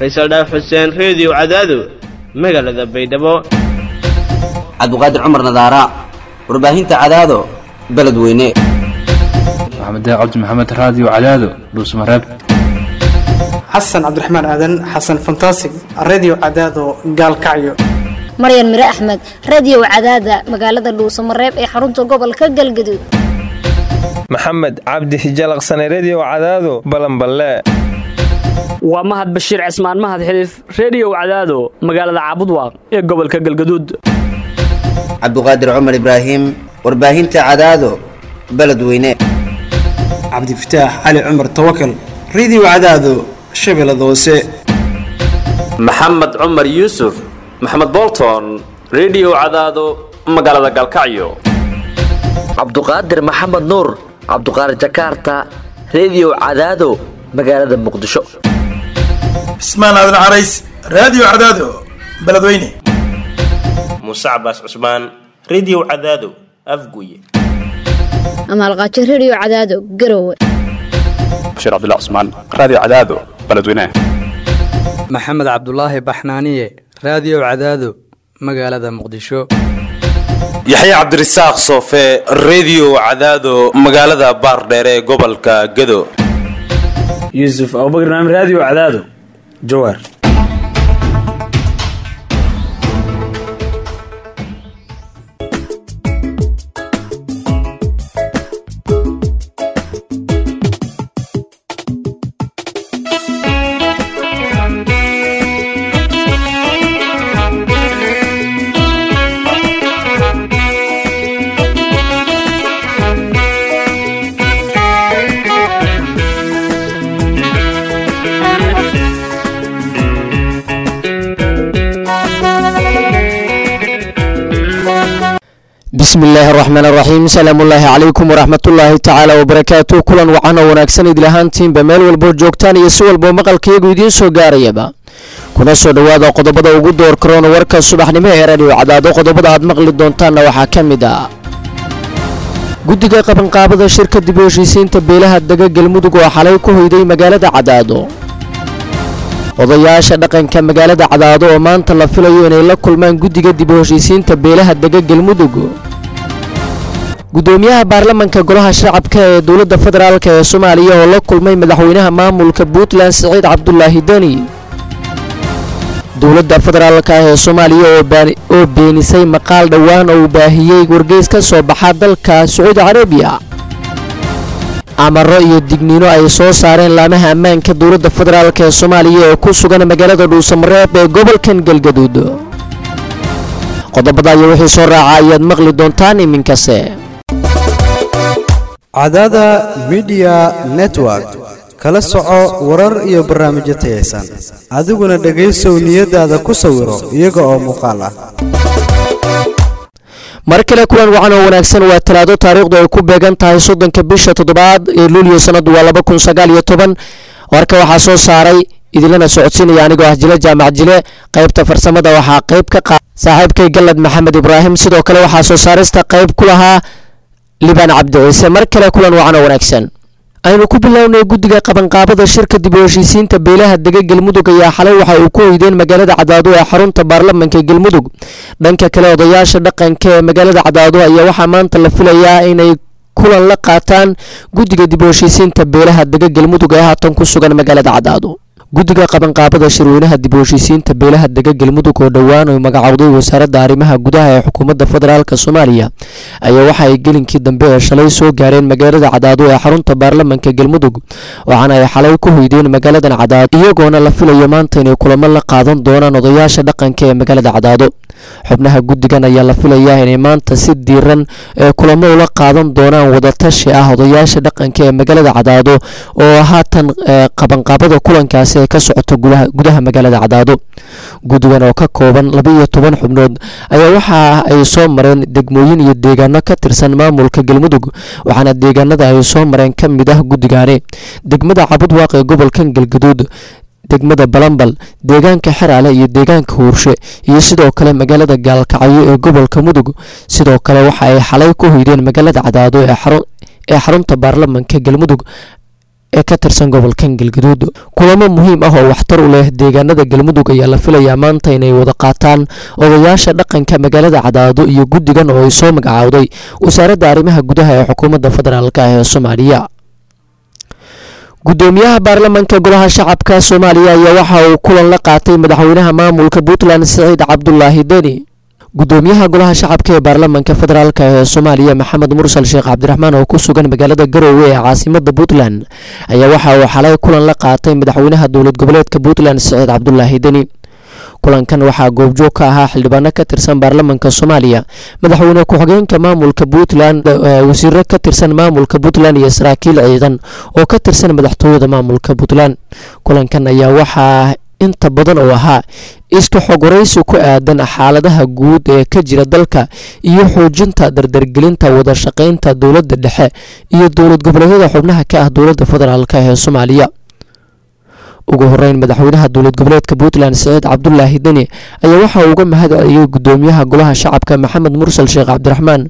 faysal dhaaf xuseen reediyo cadaado magaalada baydhabo cabdiqaadir cumar nadaara warbaahinta cadaado beledweyne maxamed cabdi maxamed raadiyo cadaado dhuusmareeb xasan cabdiraxmaan aadan xasan fantasig redio cadaado gaalkacyo maryan mire axmed radio cadaada magaalada dhuusamareeb ee xarunta gobolka galgaduud maxamed cabdi hijalaqsane redio cadaado balanballe waa mahad bashiir cismaan mahad xiliif reediyow cadaado magaalada caabudwaaq ee gobolka galgaduud cabdiqaadir cumar ibraahim warbaahinta cadaado beledweyne cabdifataax cali cumar tawakal redio cadaado shabeellada hoose maxamed cumar yuusuf maxamed bolton redio cadaado magaalada galkacyo cabduqaadir maxamed nuur cabduqaadir jakaarta redio cadaado magaalada muqdisho cismaan aadan carays raadiyo cadaado beledweyne muuse cabaas cusmaan redio cadaado afguye amaalqaajo redio cadaado garowe bashiir cabdilla cusmaan raadiyo cadaado beledweyne maxamed cabdulaahi baxnaaniye raadiyo cadaado magaalada muqdisho yaxya cabdirasaaq soofe redio cadaado magaalada baardheere ee gobolka gado yuusuf abubakr naam raadiyo cadaado jawaar bismi illaahi araxmaan araxiim salaamullaahi calaykum waraxmatullaahi tacaala wabarakaatu kulan wacan oo wanaagsan idil ahaantiinba meel walboo joogtaan iyo si walboo maqalkayagu idiin soo gaarayaba kuna soo dhowaada qodobada ugu door karoona warka subaxnimo ee radio cadaado qodobada aad maqli doontaanna waxaa ka mid ah guddiga qabanqaabada shirka dib u heshiisiinta beelaha dega galmudug oo xalay ku hoyday magaalada cadaado odayaasha dhaqanka magaalada cadaado oo maanta la filayo inay la kulmaan guddiga dib u heshiisiinta beelaha dega galmudug gudoomiyaha baarlamanka golaha shacabka ee dowladda federaalk ee soomaaliya oo la kulmay madaxweynaha maamulka puntland siciid cabdulaahi deni dowladda federaalk ah ee soomaaliya oo beenisay maqaal dhowaan oo uu baahiyey wargeys ka soo baxa dalka sacuudi carabiya amaro iyo digniino ay soo saareen laamaha ammaanka dowladda federaalk ee soomaaliya ee ku sugan magaalada dhuusamareeb ee gobolkan galgaduud qodobada iyo wixii soo raaca ayaad maqli doontaan iminkase cadaada midiya network kala soco warar iyo barnaamijyo tayaysan adiguna dhegaysow niyadaada ku sawiro iyaga oo muuqaal ah mar kale kulan wacan oo wanaagsan waa talaado taariikhdu ay ku beegan tahay soddonka bisha toddobaad ee luuliyo sanadu waa laba kun sagaal iyo toban warka waxaa soo saaray idinlana socodsiinaya anigoo ah jile jaamac jile qaybta farsamada waxaa qayb ka qa saaxiibkay galad maxamed ibraahim sidoo kale waxaa soo saarista qayb ku lahaa libaan cabdi ciise mar kale kulan wacan oo wanaagsan aynu ku bilownay guddiga qabanqaabada shirka dib u heshiisiinta beelaha dega galmudug ayaa xalay waxa uu ku hoydeen magaalada cadaado ee xarunta baarlamanka galmudug dhanka kale odayaasha dhaqanka ee magaalada cadaado ayaa waxaa maanta la filayaa inay kulan la qaataan guddiga dib u heshiisiinta beelaha dega galmudug ee haatan ku sugan magaalada cadaado guddiga qabanqaabada shirweynaha dib u heshiisiinta beelaha dega galmudug oo dhowaan uu magacowday wasaaradda arrimaha gudaha ee xukuumadda federaalk soomaaliya ayaa waxa ay gelinkii dambe ee shalay soo gaareen magaalada cadaado ee xarunta baarlamanka galmudug waxaana ay xalay ku hoydeen magaaladan cadaado iyagoona la filayo maanta inay kulamo la qaadan doonaan odayaasha dhaqanka ee magaalada cadaado xubnaha guddigan ayaa la filayaa inay maanta si diiran ee kulamo ula qaadan doonaan wadatashi ah odayaasha dhaqanka ee magaalada cadaado oo haatan qabanqaabada kulankaasi ay ka socoto gudaha magaalada cadaado guddigan oo ka kooban labaiyo toban xubnood ayaa waxa ay soo mareen degmooyin iyo deegaano ka tirsan maamulka galmudug waxaana deegaanada ay soo mareen ka mid ah guddigaani degmada cabudwaaq ee gobolkan galgaduud degmada balambal deegaanka xeraale iyo deegaanka huurshe iyo sidoo kale magaalada gaalkacyo ee gobolka mudug sidoo kale waxa ay xalay ku hoydeen magaalada cadaado ee xarunta baarlamanka galmudug ee ka tirsan gobolkan galgaduud kulamo muhiim ah oo waxtar u leh deegaanada galmudug ayaa la filayaa maanta inay wada qaataan odayaasha dhaqanka magaalada cadaado iyo guddigan oo ay soo magacaawday wasaaradda arrimaha gudaha ee xukuumadda federaalk ee soomaaliya gudoomiyaha baarlamaanka golaha shacabka soomaaliya ayaa waxa uu kulan la qaatay madaxweynaha maamulka puntland siciid cabdulaahi deni gudoomiyaha golaha shacabka ee baarlamaanka federaalk ee soomaaliya maxamed mursal sheekh cabdiraxmaan oo ku sugan magaalada garowe ee caasimada puntland ayaa waxa uu xalay kulan la qaatay madaxweynaha dowlad goboleedka puntland siciid cabdulaahi deni kulankan waxaa goobjoog ka ahaa xildhibaano ka tirsan baarlamaanka soomaaliya madaxweyne ku-xigeenka maamulka puntland wasiiro ka tirsan maamulka puntland iyo saraakiil ciidan oo ka tirsan madaxtooyada maamulka puntland kulankan ayaa waxaa inta badan oo ahaa iska xogwaraysi ku aadan xaaladaha guud ee ka jira dalka iyo xoojinta dardargelinta wada shaqaynta dowladda dhexe iyo dowlad goboleedyada xubnaha ka ah dowladda federaalk ee soomaaliya ugu horeyn madaxweynaha dowlad goboleedka puntland siciid cabdulaahi deni ayaa waxa uu uga mahad celiyey gudoomiyaha golaha shacabka maxamed mursal sheekh cabdiraxmaan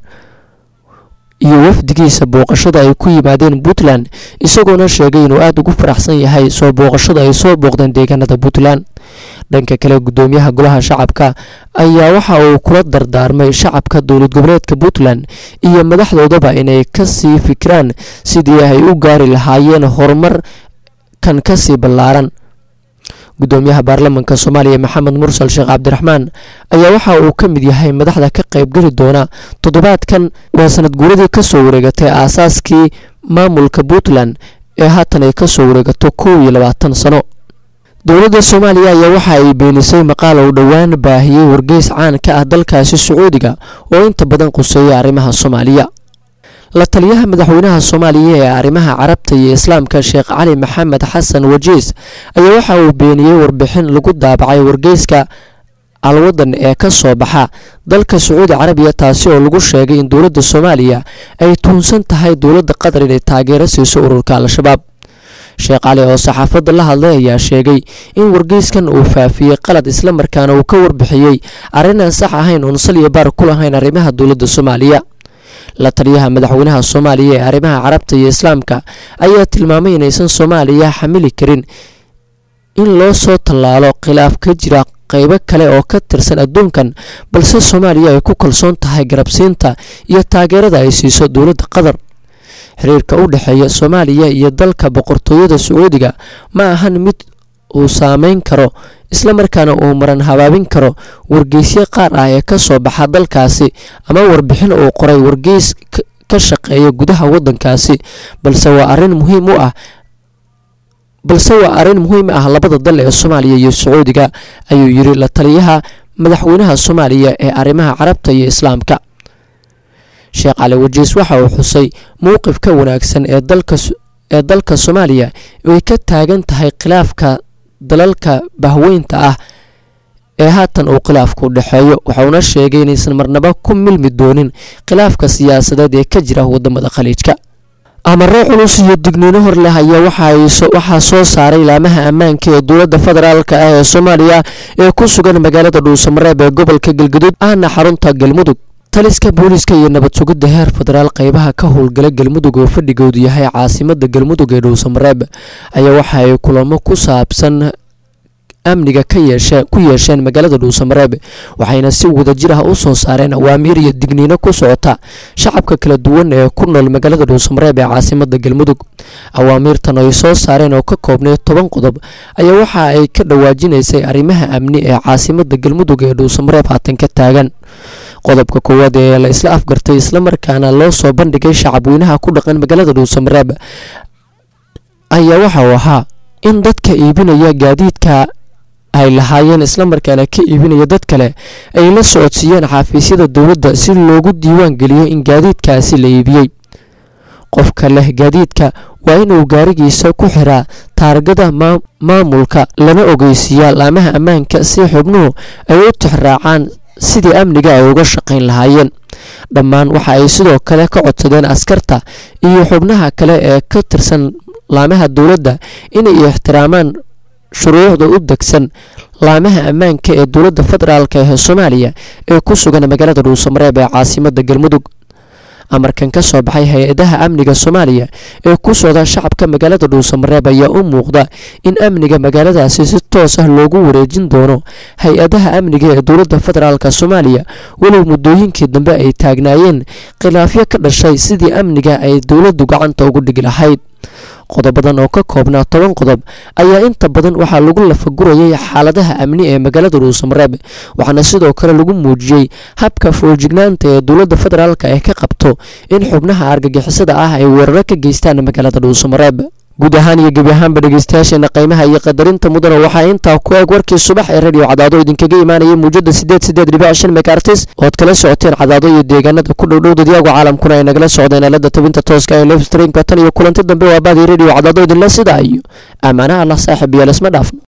iyo wafdigiisa booqashada ay ku yimaadeen puntland isagoona sheegay inuu aada ugu faraxsan yahay soo booqashada ay soo booqdeen deegaanada puntland dhanka kale gudoomiyaha golaha shacabka ayaa waxa uu kula dardaarmay shacabka dowlad goboleedka puntland iyo madaxdoodaba inay kasii fikiraan sidii ay u gaari lahaayeen horumar kan kasii ballaaran gudoomiyaha baarlamaanka soomaaliya maxamed mursal sheekh cabdiraxmaan ayaa waxa uu ka mid yahay madaxda ka qaybgeli doona toddobaadkan waa sanad guuradii kasoo wareegatay aasaaskii maamulka puntland ee haatan ay kasoo wareegato kow iyo labaatan sano dowladda soomaaliya ayaa waxa ay beenisay maqaal uu dhowaan baahiyey wargeys caan ka ah dalkaasi sacuudiga oo inta badan quseeya arrimaha soomaaliya la taliyaha madaxweynaha soomaaliya ee arrimaha carabta iyo islaamka sheekh cali maxamed xasan wajiis ayaa waxa uu beeniyey warbixin lagu daabacay wargeyska alwadan ee ka soo baxa dalka sacuudi carabiya taasi oo lagu sheegay in dowladda soomaaliya ay tuunsan tahay dowladda qatar inay taageero siiso ururka al-shabaab sheekh cali oo saxaafadda la hadlay ayaa sheegay in wargeyskan uu faafiyey qalad islamarkaana uu ka warbixiyey arrin aan sax ahayn oon sal iyo baar ku lahayn arrimaha dowladda soomaaliya la taliyaha madaxweynaha soomaaliya ee arrimaha carabta iyo islaamka ayaa tilmaamay inaysan soomaaliya xamili karin in loo soo tallaalo khilaaf ka jira qeybo kale oo ka tirsan adduunkan balse soomaaliya ay ku kalsoon tahay garabsiinta iyo taageerada ay siiso dowladda qatar xiriirka u dhexeeya soomaaliya iyo dalka boqortooyada sacuudiga ma ahan mid uu saameyn karo islamarkaana uu maran habaabin karo wargeysyo qaar ah ee ka soo baxa dalkaasi ama warbixin uu qoray wargeys ka shaqeeya gudaha waddankaasi balse waa arrin muhiim u ah balse waa arrin muhiim ah labada dal ee soomaaliya iyo sacuudiga ayuu yiri la taliyaha madaxweynaha soomaaliya ee arrimaha carabta iyo islaamka sheekh cali wajiis waxa uu xusay mowqifka wanaagsan ee dalka ee dalka soomaaliya ay ka taagan tahay khilaafka dalalka bahweynta ah ee haatan uu khilaafku dhexeeyo waxauna sheegay inaysan marnaba ku milmi doonin khilaafka siyaasadeed ee ka jira wadamada khaliijka amaro culus iyo digniino hor leh ayaa waxaa soo saaray laamaha ammaanka ee dowladda federaalk ah ee soomaaliya ee ku sugan magaalada dhuusamareeb ee gobolka galgaduud ahna xarunta galmudug taliska booliiska iyo nabad sugidda heer federaal qeybaha ka howlgala galmudug oo fadhigoodu yahay caasimada galmudug ee dhuusamareeb ayaa waxa ay kulamo ku saabsan amniga ka yeeshe ku yeesheen magaalada dhuusamareeb waxayna si wadajir ah u soo saareen awaamiir iyo digniino ku socota shacabka kala duwan ee ku nool magaalada dhuusamareeb ee caasimada galmudug awaamiirtan ay soo saareen oo ka koobnay toban qodob ayaa waxa ay ka dhawaajinaysay arrimaha amni ee caasimada galmudug ee dhuusamareeb haatan ka taagan qodobka koowaad ee la isla afgartay islamarkaana loo soo bandhigay shacabweynaha ku dhaqan magaalada dhuusamareeb ayaa waxa uu ahaa in dadka iibinaya gaadiidka ay lahaayeen islamarkaana ka iibinaya dad kale ay la socodsiiyeen xafiisyada dowladda si loogu diiwaan geliyo in gaadiidkaasi la iibiyey qofka leh gaadiidka waa inuu gaarigiisa ku xiraa taargada maamulka lana ogeysiiyaa laamaha ammaanka si xubnuhu ay u tixraacaan sidii amniga ay uga shaqayn lahaayeen dhammaan waxa ay sidoo kale ka codsadeen askarta iyo xubnaha kale ee ka tirsan laamaha dowladda inay ixtiraamaan shuruucda u degsan laamaha ammaanka ee dowladda federaalk ee soomaaliya ee ku sugan magaalada dhuusamareeb ee caasimada galmudug amarkan ka soo baxay hay-adaha amniga soomaaliya ee ku socda shacabka magaalada dhuusamareeb ayaa u muuqda in amniga magaaladaasi si toos ah loogu wareejin doono hay-adaha amniga ee dowladda federaalk soomaaliya walow muddooyinkii dambe ay taagnaayeen khilaafyo ka dhashay sidii amniga ay dowladdu gacanta ugu dhigi lahayd qodobadan oo ka koobnaa toban qodob ayaa inta badan waxaa lagu lafagurayay xaaladaha amni ee magaalada dhuusamareeb waxaana sidoo kale lagu muujiyey habka foojignaanta ee dowladda federaalk ee ka qabto in xubnaha argagixisada ah ay weeraro ka geystaan magaalada dhuusamareeb guud ahaan iyo gebi ahaanba dhegeystayaasheena qiimaha iyo qadarinta mudana waxaa intaa ku eeg warkii subax ee radio cadaado idinkaga imaanayay muujada sideed sideed dhibic shan megaartis ood kala socoteen cadaado iyo deegaanada ku dhowdhow dadyagu caalamkuna ay nagala socdeen aalada tabinta tooska ee lefstreamka tan iyo kulanti dambe waa baadii radio cadaado idinle sidaa iyo ammaanaha allah saaxib iyo lesma dhaafno